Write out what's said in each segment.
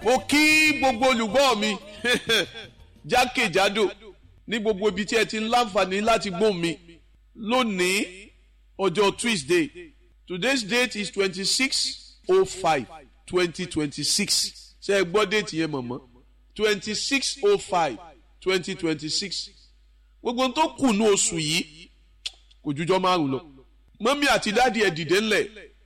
mo kí gbogbo olùgbọ́ mi jákèjádò ní gbogbo ibi tí ẹ ti ń láǹfààní láti gbóhùn mi lónìí ọjọ́ Tuesday today's date is twenty six oh five twenty twenty six ṣe é gbọ́ déètì yẹn mọ̀mọ́ twenty six oh five twenty twenty six gbogbo tó kù ní oṣù yìí kò jújọ́ márùn lọ mọ́mí àti dáàdi ẹ̀ dìde ńlẹ̀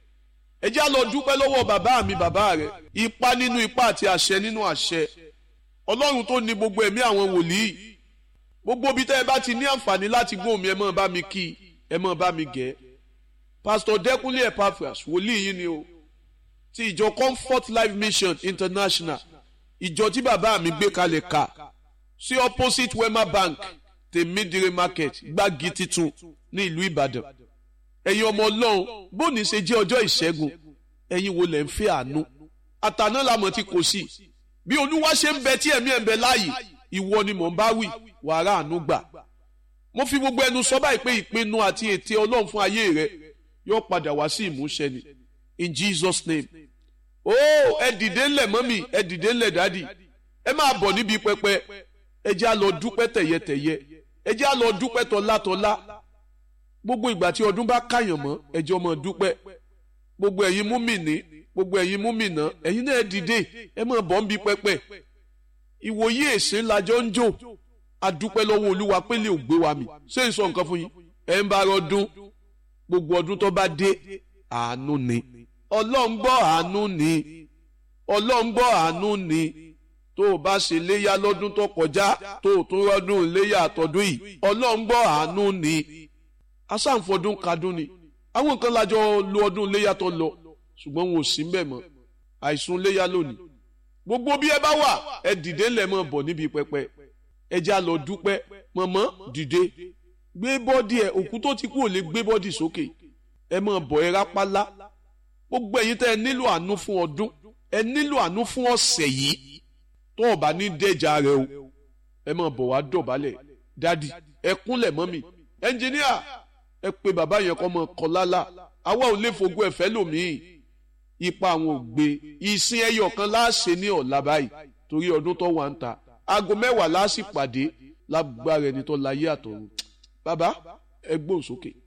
ẹ já lọ dúpẹ́ lọ́wọ́ bàbá mi bàbá rẹ̀ ipa nínú ipa àti àṣẹ nínú àṣẹ ọlọ́run tó ní gbogbo ẹ̀mí àwọn wòlíì gbogbo ibi tẹ́ ẹ bá ti ní àǹfààní láti gbóhùn mi ẹ máa bá mi kí ẹ máa bá mi gẹ̀ pásítọ̀ dẹ́kunlé epaphras wòlíì yín ni o ti ìjọ comfort life mission international ìjọ tí bàbá mi gbé kalẹ̀ ká sí opposite wema bank tèmídìrè market gbági titun ní ìlú ìbàdàn ẹ̀yin ọmọ ọlọ́run bóni ṣe jẹ́ ọjọ́ ìṣẹ́gun ẹ̀yin wo lẹ̀ ń fẹ́ àánú àtàná làmọ̀ tí kò sí bí olúwa ṣe ń bẹ tí ẹ̀mí ẹ̀ ń bẹ láàyè ìwọ ni mò ń bá wí wàrà àánú gbà mo fi gbogbo ẹnu sọ báyìí pé ìpinnu àti ète ọlọ́run fún ayé rẹ yóò padà wá sí ìmúṣẹ ni in Jesus name ó ẹ dìde ńlẹ̀ mọ́mì ẹ dìde ńlẹ̀ dádì ẹ máa bọ̀ níbi pẹpẹ ẹ jẹ́ á lọ dúpẹ́ tẹ̀yẹtẹ̀yẹ ẹ jẹ́ á lọ dúpẹ́ tọ́látọ́lá gbogbo ìgbà tí ọdún bá káyàn mọ́ ẹ jẹ́ ọmọ dúpẹ́ gbogbo ẹ̀yin múmìnì gbogbo ẹ̀yin múmìnà ẹ̀yin náà dìde ẹ máa bọ̀ níbi pẹpẹ ìwòye èsè lajọ ń jò adúpẹ́ lọ́wọ́ olúwa pé lè gbé wa mi ṣé n sọ nǹkan fún yín ẹ̀ ń bá ọdún gbogbo ọdún tó bá dé àánú ni ọlọ́run gbọ́ àánú ni ọlọ́run gbọ́ àánú ni tó o bá ṣe léyà lọ́dún tó kọjá tó o tún rọ́dún léyà àtọ́dún yìí ọlọ́run gbọ́ àánú ni asáǹfọdún kadún ni àwọn nǹkan lájọ lo ọdún léyà tó lọ ṣùgbọ́n wọn ò sí mbẹ̀ mọ́ àìsùn léyà lónìí gbogbo bí ẹ bá wà ẹ dìde ńlẹ̀ mọ́ bọ̀ níbi pẹpẹ ẹ já lọ dúpẹ́ mọ̀mọ́ dìde gbé bọ́dì ẹ òkú tó ti kú ò lè gbé bọ́dì sókè ẹ mọ̀ bọ̀ ẹ rápálá gbogbo ẹ̀yin tẹ́ ẹ nílò àánú fún ọdún ẹ nílò àánú fún ọ̀sẹ̀ yìí tó o bá ní dẹ́jà rẹ o ẹ mọ̀ bọ̀ wá dọ̀bálẹ̀ dádì ẹ kúnlẹ̀ mọ́ mi ẹnjìníà ẹ pé bàbá yẹn kọ́ mọ́ kọ́ lálá àwa ò lè fogún ẹ̀fẹ́ lòmíì ipa àwọn ò gbé ìsìn ẹyọ kan láàṣẹ ní ọ̀la báyìí torí ọdún tó wà ń ta aago mẹ́wàá láàṣì pàdé lágbára ẹni tó láyé àtọ̀run bàbá ẹ gbóhùn sókè.